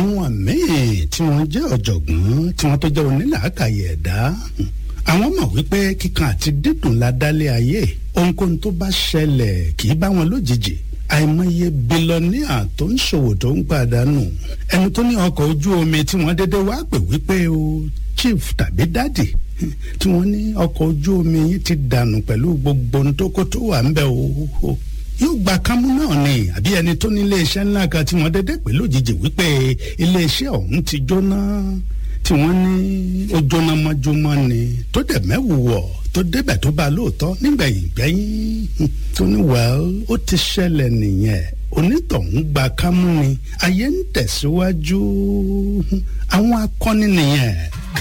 àwọn míì tí wọ́n jẹ́ ọ̀jọ̀gbọ́n tí wọ́n tó jẹ́ onílàákàyè ẹ̀dá àwọn mọ̀ wípé kíkan àti dídùn la dálé ayé ohunkóhun tó bá ṣẹlẹ̀ kì í bá wọn lójijì àìmọye bílọ́níà tó ń ṣòwò tó ń pàdánù ẹni tó ní ọkọ̀ ojú omi tí wọ́n dédé wá pè wípé o chief tàbí dádì tí wọ́n ní ọkọ̀ ojú omi yìí ti dànù pẹ̀lú gbogbo ohun tó kó tó wà ń bẹ̀ o yóò gba kámú náà ni àbí ẹni tó ní iléeṣẹ́ ńlá kan tí wọ́n dédé pè lójijì wípé iléeṣẹ́ ọ̀hún ti jóná tí wọ́n ní ó jóná mọ́júmọ́ ni tó dẹ̀ mẹ́wù wọ̀ tó débẹ̀ tó bá lóòótọ́ nígbẹ̀yìn gbẹ́yìn tó ní wẹ́l ó ti ṣẹlẹ̀ nìyẹn onítọ̀hún gba kámú ni ayé ń tẹ̀síwájú àwọn akọni nìyẹn.